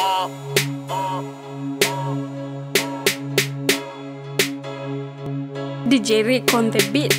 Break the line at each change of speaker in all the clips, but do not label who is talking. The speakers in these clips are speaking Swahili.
DJ Rick on the beat.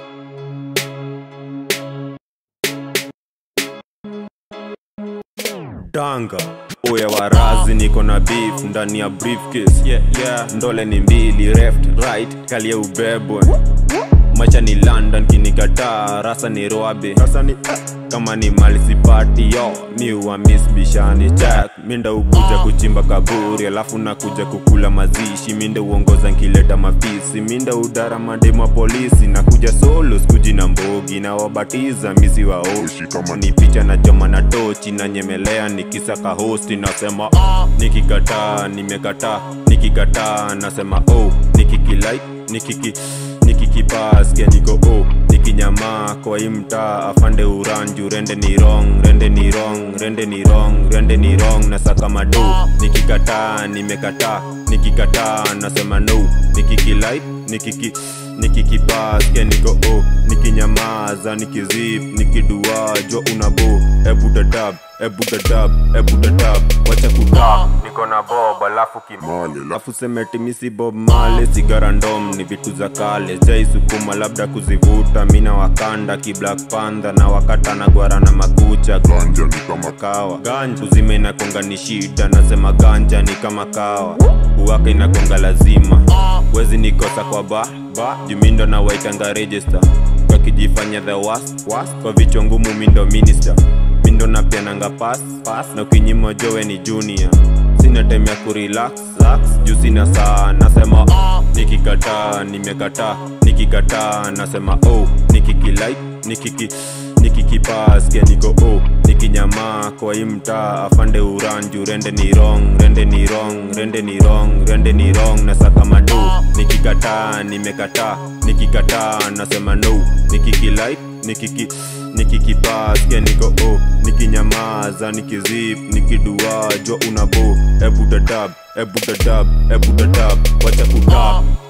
Tanga oya warazi niko na beef ndani ya briefcase yeah, yeah. ndole ni mbili left right kali ya ubebwe macha ni london kinikataa rasa ni roabe rasa ni kama ni mali sipati yo mi wa miss bishani jack minda ukuja kuchimba kaburi alafu nakuja kukula mazishi minda uongoza nkileta mafisi minda udara madema polisi nakuja solo skuji na mbogi na wabatiza misi waoshi kama ni picha na choma na tochi na nyemelea nikisaka hosti nasema nikikataa nimekataa nikikataa nasema oh nikikilike nikiki nikikipaskia niko oh nikinyamaa kwa hii mtaa afande uranju rende ni wrong rende ni wrong rende ni wrong rende ni wrong nasaka mado nikikataa nimekataa nikikataa nasema no nikikilike nikiki nikikipaskia niko oh nikinyamaza nikizip nikidua jua unabo ebu dadab ebu dadab ebu dadab wacha kudab niko na bob alafu kimale alafu semeti misi bob male sigara ndom ni vitu za kale jaisukuma labda kuzivuta mina wakanda ki black panther na wakata na gwara na makucha ganja ni kama kawa ganja uzime inakonga ni shida nasema ganja ni kama kawa uwaka inakonga lazima wezi nikosa kwa ba ba jumindo na waitanga register wakijifanya the worst, worst. kwa vichwa ngumu mindo minister mindo napiananga pas pas na ukinyima jowe ni junior sina time ya kurelax relax. juu sina saa nasema nikikataa nimekataa nikikataa nasema oh nikikilike nikiki nikikipaskia niko oh nikinyamaa kwa hii mtaa afande uranju rende ni wrong rende ni wrong rende ni wrong rende ni wrong nasaka mado nikikataa nimekataa nikikataa nasema no nikikilike nikiki nikikipaskia niko oh nikinyamaza nikizip nikidua jua unabo ebu dadab ebu dadab ebu dadab wacha kudab